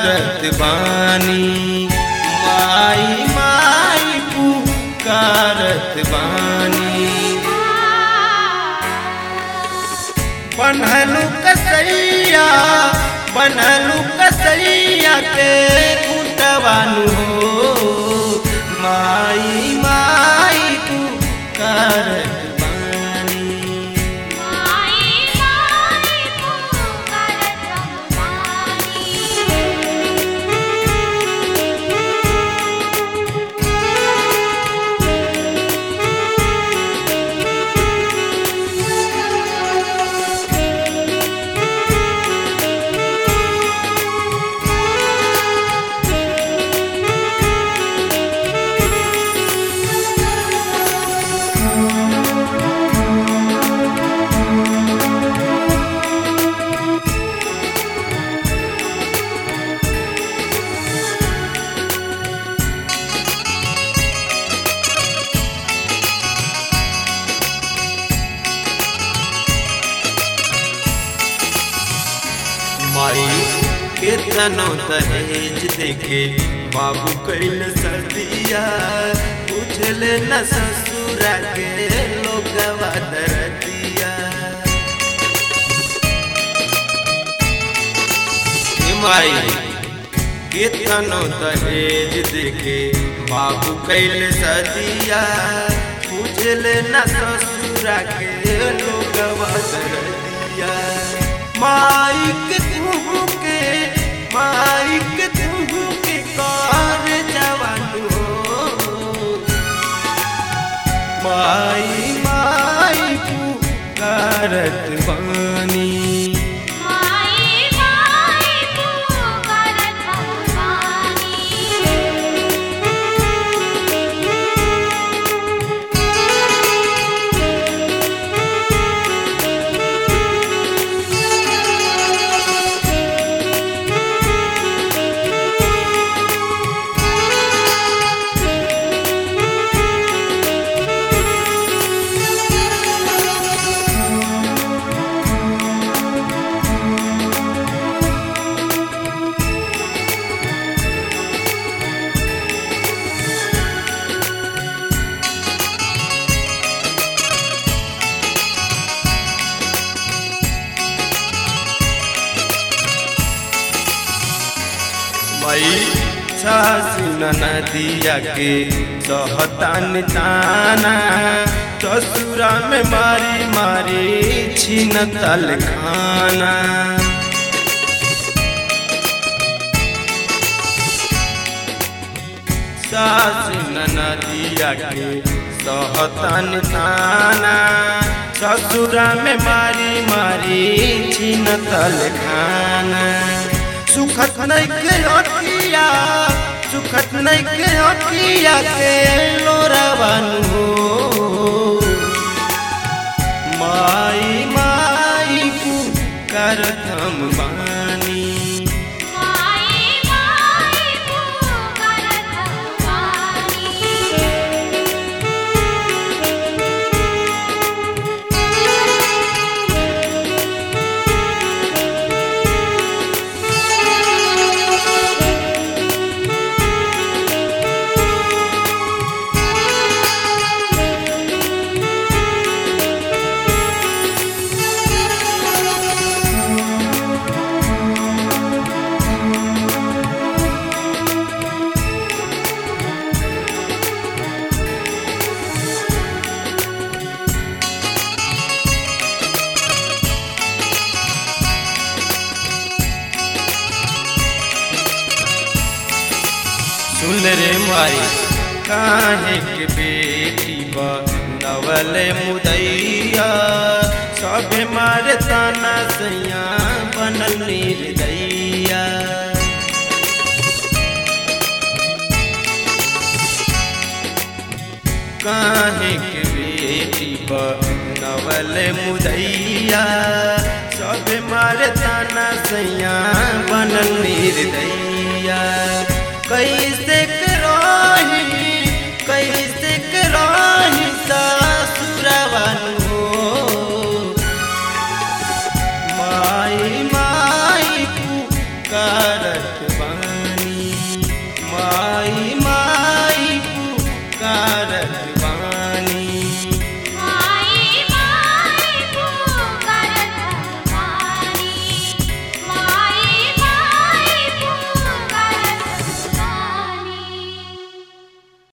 पुकारत बानी माई माई पुकारत बानी बनहलू कसैया बनहलू कसैया के कुटवानु हो माई माई पुकारत बानी माई माई पुकारत माई केतनो दहेज देखे बाबू कैल सर्दिया बुझले न ससुरा के लोगवा दरदिया हे माई केतनो दहेज देखे बाबू कैल सर्दिया बुझले न ससुरा के लोगवा दरदिया माइक तुहू के माइक तुहू के कार जवान हो माई माई पुकारत बानी माई माई पुकारत माई सासु नदिया के सहतान ताना ससुरा में मारी मारी छीन तल खाना सासु नदिया के सहतान ताना ससुरा में मारी मारी छीन तल खाना सुखत नहीं के अटिया सुखत नहीं के अटिया के लोरावानु हो माई माई पुकारत हम बानी माई माई पुकारत सुन रे माई काहे के बेटी नवल मुदैया सब मारे ताना सैया बनल निर्दैया काहे के बेटी नवल मुदैया सब मारे ताना सैया बनल निर्दैया